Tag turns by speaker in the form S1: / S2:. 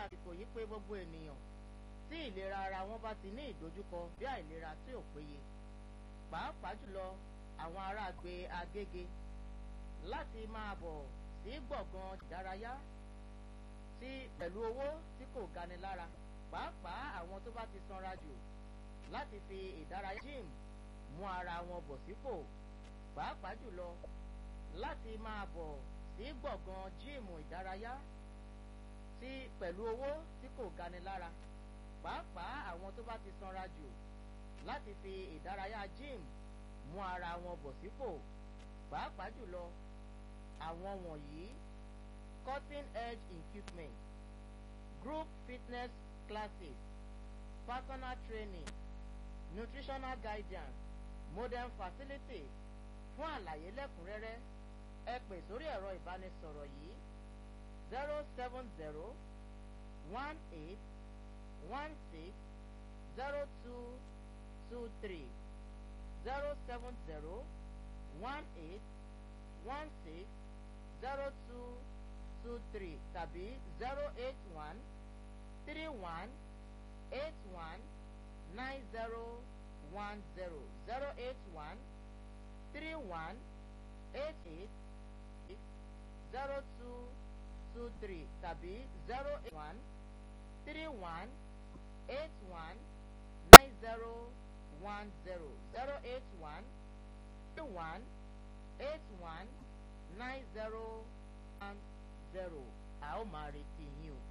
S1: àsìkò yìí pé gbogbo ènìyàn tí ìlera ara wọn bá ti ní ìdojúkọ bí àìlera tí ò péye pàápàá jùlọ àwọn ará agbe agége láti máa bọ̀ sí gbọ̀ngàn ìdárayá tí pẹ̀lú owó tí kò gani lára pàápàá àwọn tó bá ti sanra jù láti fi ìdárayá gym mú ara wọn bọ̀ sípò pàápàá jùlọ láti máa bọ̀ sí gbọ̀ngàn jíìmù ìdárayá tí pẹ̀lú owó tí kò gani lára pàápàá àwọn tó bá ti sanra jù láti fi ìdárayá gym mú ara wọn bọ̀ sípò pàápàá jùlọ àwọn wọ̀nyí cutting edge equipment group fitness classes personal training nutritional guidance modern facilities fún àlàyé lẹ́kùnrẹ́rẹ́ ẹ pè sórí ẹ̀rọ ìbánisọ̀rọ̀ yìí zero seven zero one eight one six zero two two three zero seven zero one eight one six zero two two three tàbí zero eight one three one eight one nine zero one zero zero eight one three one eight eight six zero two two three tàbí zero eight one three one eight one nine zero one zero zero eight one three one eight one nine zero one zero a ó máa retí yín o.